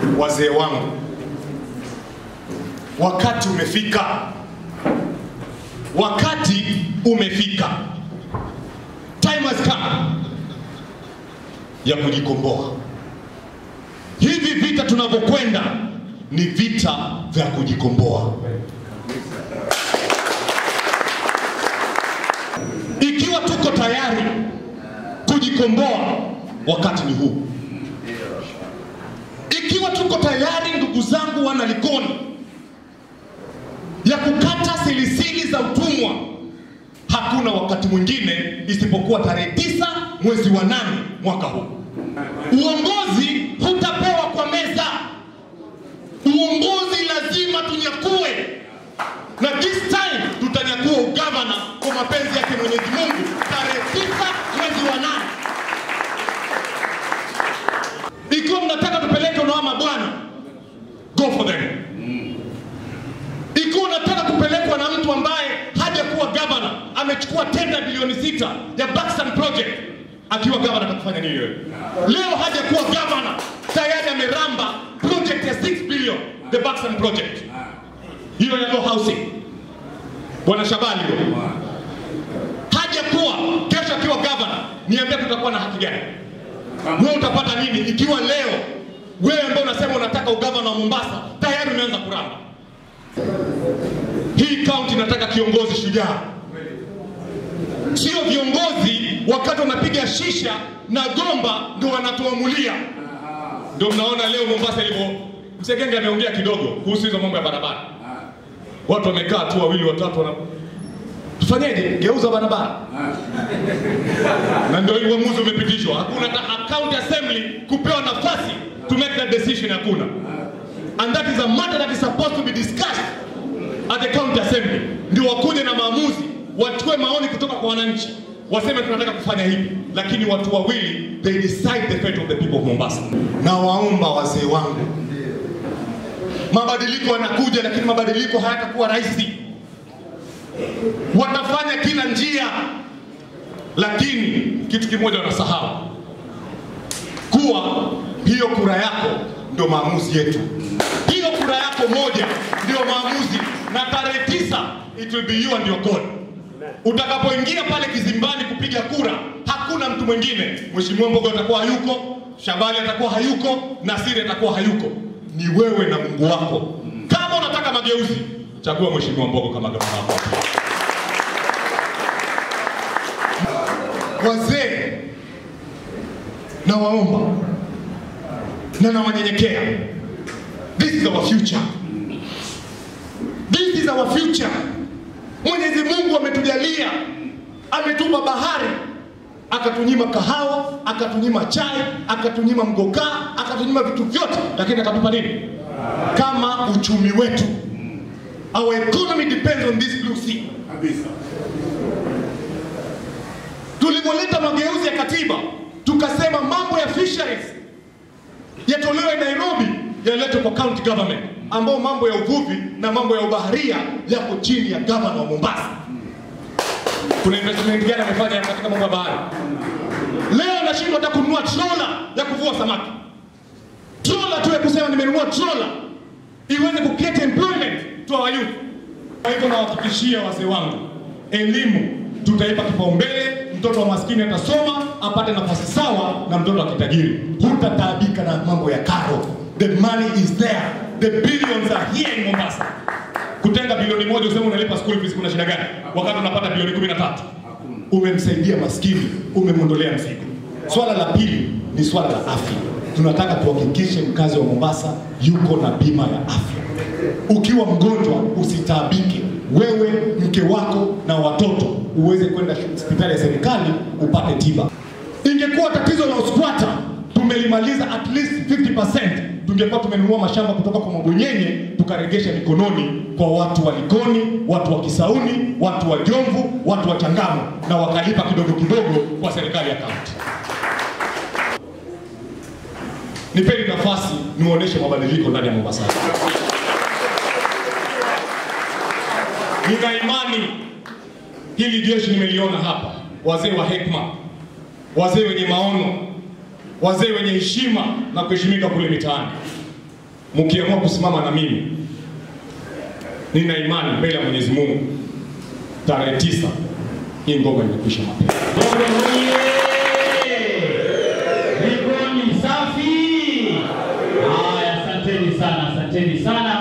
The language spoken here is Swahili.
Wazee wangu, wakati umefika, wakati umefika, time has come ya kujikomboa. Hivi vita tunavyokwenda ni vita vya kujikomboa. Ikiwa tuko tayari kujikomboa, wakati ni huu. Ikiwa tuko tayari, ndugu zangu wana Likoni, ya kukata silisili za utumwa, hakuna wakati mwingine isipokuwa tarehe tisa mwezi wa nane mwaka huu. Uongozi hutapewa kwa meza, uongozi lazima tunyakue, na this time tutanyakua ugavana kwa mapenzi yake Mwenyezi Mungu tarehe tisa mwezi wa nane. Ikiwa mnataka tupeleke unawama bwana, go for them. Ikiwa unataka kupelekwa na mtu ambaye hajakuwa gavana, amechukua tenda bilioni sita ya Buxton project, akiwa gavana atakufanya nini wewe? Leo hajakuwa gavana, tayari ameramba project ya 6 billion, the Buxton project, hiyo ya low housing, bwana Shabani huyo hajakuwa. Kesho akiwa gavana, niambia tutakuwa na haki gani? Wewe utapata nini ikiwa leo wewe ambaye unasema unataka ugavana wa Mombasa tayari umeanza kuramba? Hii kaunti inataka kiongozi shujaa, sio viongozi wakati wanapiga shisha na gomba ndo wanatuamulia. Ndio mnaona leo Mombasa ilivyo. Msegenge ameongea kidogo kuhusu hizo mambo ya barabara, watu wamekaa tu wawili watatu wana tufanyeje? Geuza barabara na ndio hii uamuzi umepitishwa. Hakuna hata county assembly kupewa nafasi to make that decision, hakuna. And that is a matter that is supposed to be discussed at the county assembly, ndio wakuje na maamuzi, wachukue maoni kutoka kwa wananchi, waseme tunataka kufanya hivi, lakini watu wawili they decide the fate of the people of Mombasa. Na waomba wazee wangu, mabadiliko yanakuja, lakini mabadiliko hayatakuwa rahisi. Watafanya kila njia, lakini kitu kimoja wanasahau kuwa hiyo kura yako ndio maamuzi yetu. Hiyo kura yako moja ndio maamuzi, na tarehe tisa it will be you and your God. Utakapoingia pale kizimbani kupiga kura, hakuna mtu mwingine. Mheshimiwa Mbogo atakuwa hayuko, Shabani atakuwa hayuko, Nasiri atakuwa hayuko, ni wewe na Mungu wako. Kama unataka mageuzi, chagua Mheshimiwa Mbogo kama gavana wako. Wazee nawaomba na nawanyenyekea, this is our future, this is our future. Mwenyezi Mungu ametujalia, ametupa bahari, akatunyima kahawa, akatunyima chai, akatunyima mgokaa, akatunyima vitu vyote, lakini akatupa nini? Kama uchumi wetu. Our economy depends on this blue sea. kabisa. Tulivyoleta mageuzi ya katiba, tukasema mambo ya fisheries yatolewe Nairobi, yaletwe kwa county government, ambao mambo ya uvuvi na mambo ya ubaharia yako chini ya gavana wa Mombasa. Kuna investment gani amefanya katika mambo ya bahari? Leo nashindwa hata kununua trola ya kuvua samaki, trola tu ya kusema nimenunua trola iweze kucreate employment to our youth. Kwa hivyo nawahakikishia wazee wangu, elimu tutaipa kipaumbele. Mtoto wa maskini atasoma apate nafasi sawa na mtoto wa kitajiri. Hutataabika na mambo ya karo. The money is there, the billions are here in Mombasa. Kutenga bilioni moja useme unalipa school fees, kuna shida gani? Wakati unapata bilioni kumi na tatu umemsaidia maskini, umemwondolea mzigo. Swala la pili ni swala la afya. Tunataka tuhakikishe mkazi wa Mombasa yuko na bima ya afya. Ukiwa mgonjwa usitaabike, wewe, mke wako na watoto uweze kwenda hospitali ya serikali upate tiba. Ingekuwa tatizo la uskwata tumelimaliza at least 50%, tungekuwa tumenunua mashamba kutoka kwa mabwenyenye tukaregesha mikononi kwa watu wa Likoni, watu wa Kisauni, watu wa Jomvu, watu wa Changamwe na wakalipa kidogo kidogo kwa serikali ya kaunti. Nipeni nafasi niwaoneshe mabadiliko ndani ya Mombasa. Nina imani hili jeshi nimeliona hapa, wazee wa hekima, wazee wenye maono, wazee wenye heshima na kuheshimika kule mitaani. mkiamua kusimama na mimi, nina imani mbele ya Mwenyezi Mungu, tarehe tisa hii ngoma imekwisha mapema. Ngome oye! Likoni safi. Haya, asanteni sana, asanteni sana.